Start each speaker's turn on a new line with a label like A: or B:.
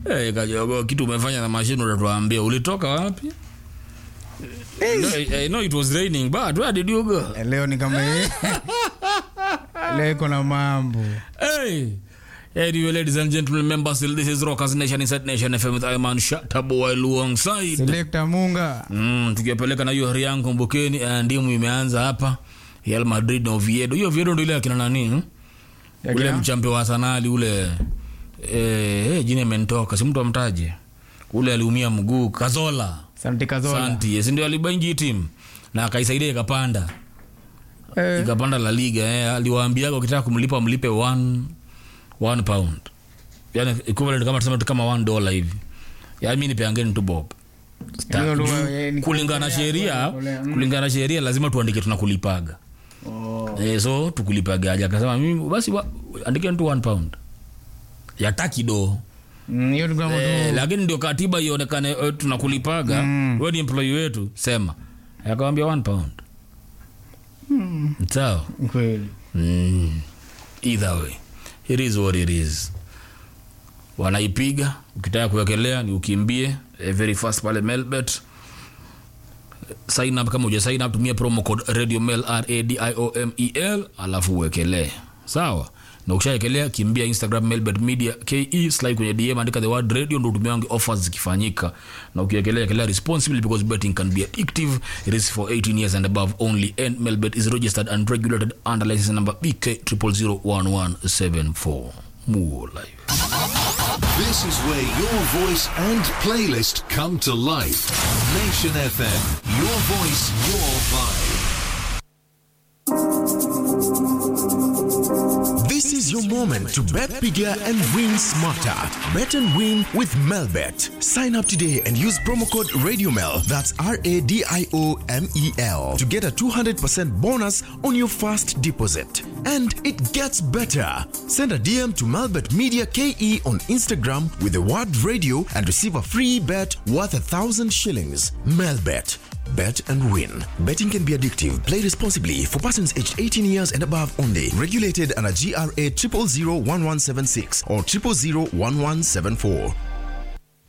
A: Eh, kajogo kitu umefanya na mashine utatuambia ulitoka wapi no, I know it was raining but where did you go
B: leo ni kama leo iko na mambo
A: Hey. Anyway, ladies and gentlemen, members, still this is Rockers Nation Inside Nation FM with Iman Shataboy alongside.
B: selekta munga
A: Mm, tukipeleka na hiyo hari yangu kumbukeni, eh, ndimu imeanza hapa. Real Madrid na Oviedo. Hiyo Oviedo ndio ile akina nani? hmm?
B: Ya
A: Ule
B: kina?
A: mchampe wa Arsenal ule eh, eh jina imenitoka. Si mtu amtaje. Ule aliumia mguu Kazola.
B: santi kazola
A: Santi, yes, ndio alibaingi team na akaisaidia ikapanda.
B: Eh,
A: ikapanda la liga eh, aliwaambiaga ukitaka kumlipa mlipe one, one pound yani equivalent kama tuseme tu kama one dollar hivi yani mi nipeangeni tu bob Sta-
B: Hiyo lugha,
A: juu
B: eh, ni-
A: kulingana na sheria
B: Mm.
A: kulingana na sheria lazima tuandike tunakulipaga
B: oh.
A: eh, so tukulipagaje akasema mimi basi wa- andikeni tu one pound yataki do
B: Mm, hiyo ni kama
A: eh,
B: tu
A: lakini ndio katiba ionekane eh, tunakulipaga
B: Mm.
A: we ni employee wetu sema akawambia one pound
B: Mm,
A: sawa
B: kweli
A: Mm. Either way, it is what it is. Wanaipiga, ukitaka kuwekelea ni ukimbie eh, very fast pale Melbet. Sign up kama uja sign up, tumia promo code Radio Mel R A D I O M E L alafu uwekelee. Sawa? Na ukishaekelea kimbia Instagram Melbet Media KE slide kwenye DM andika the word radio ndo utumiange offers zikifanyika. Na ukiekelea ekelea responsibly because betting can be addictive. It is for 18 years and above only and Melbet is registered and regulated under license number BK 0001174. More life.
C: This is where your voice and playlist come to life. Nation FM. Your voice, your vibe.
D: This is your moment to bet bigger and win smarter. Bet and win with Melbet. Sign up today and use promo code RadioMel. That's R A D I O M E L to get a 200% bonus on your first deposit. And it gets better. Send a DM to Melbet Media KE on Instagram with the word radio and receive a free bet worth a thousand shillings. Melbet. Bet and win. Betting can be addictive. Play responsibly for persons aged 18 years and above only. Regulated under GRA 0001176 or 0001174.